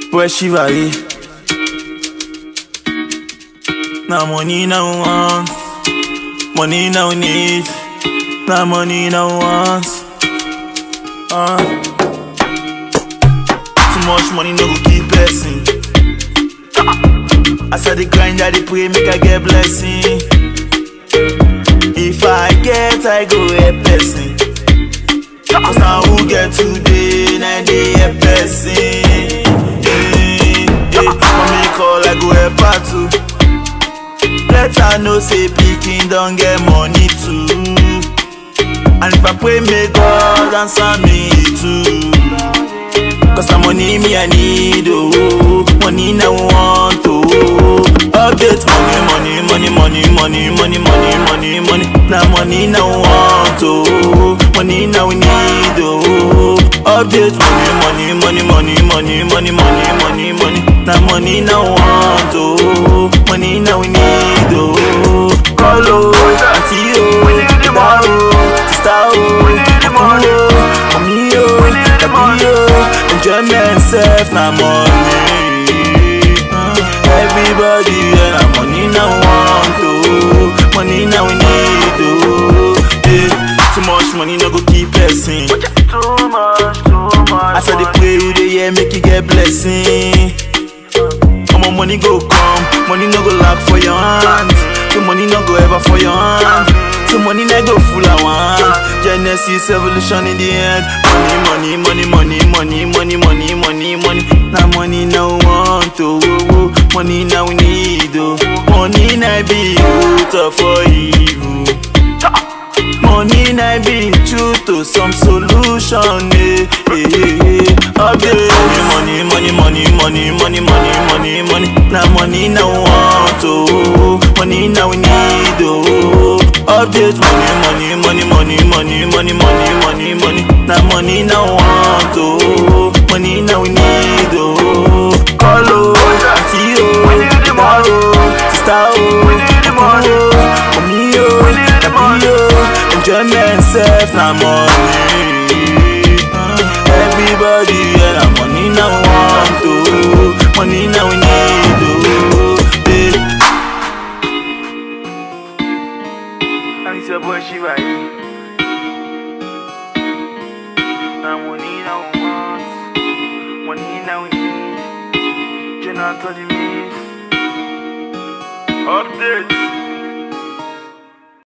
Boy Chivali. Now money now want, money now need, now money now want. Uh. Too much money no go keep person. As I dey grind, I dey pray make I get blessing. If I get, I go help person. Cause now who get today, now they help person. Hey, hey, mommy call, I go help her too. Let her know say pikin don get money too. And if I pray, may God answer me too. Cause the money me I need, oh Money now want, oh Update money, money, money, money, money, money, money, money, money Now money now want, oh Money now we need, oh Update money, money, money, money, money, money, money, money, money Now money now want, oh Money now we need, oh Call, oh, auntie, oh Dada, oh, sister, oh Uncle, oh, mommy, oh, daddy, oh enjoyment sef na money everybody yeah, na money na want oh money na we need oh yeah. too much money no go keep person Too much, too much. as i dey pray you dey hear make you get blessing omo money go come money no go lack for your hand so money no go ever for your hand so money no go full i want genesis evolution in the end money money money money money money money money money na money no want oh oh oh money na we need oh money na be root of all evil. Money na be true to some solution, eh, eh, eh, eh. Update money, money, money, money, money, money, money, money. Now money now want, oh, money now we need, oh. Update money, money, money, money, money, money, money, money, money. Now money now want, oh, money now we need, oh. Call, oh, auntie, oh, dada, oh, sister, oh, uncle, oh, mommy, oh, daddy, oh. Enjoyment sef na money. Everybody yeah, na money na want oh, money na we need oh. Yeah. And it's your boy Shiva. Now money now we want, money now we need. Jonathan the Miss. Update.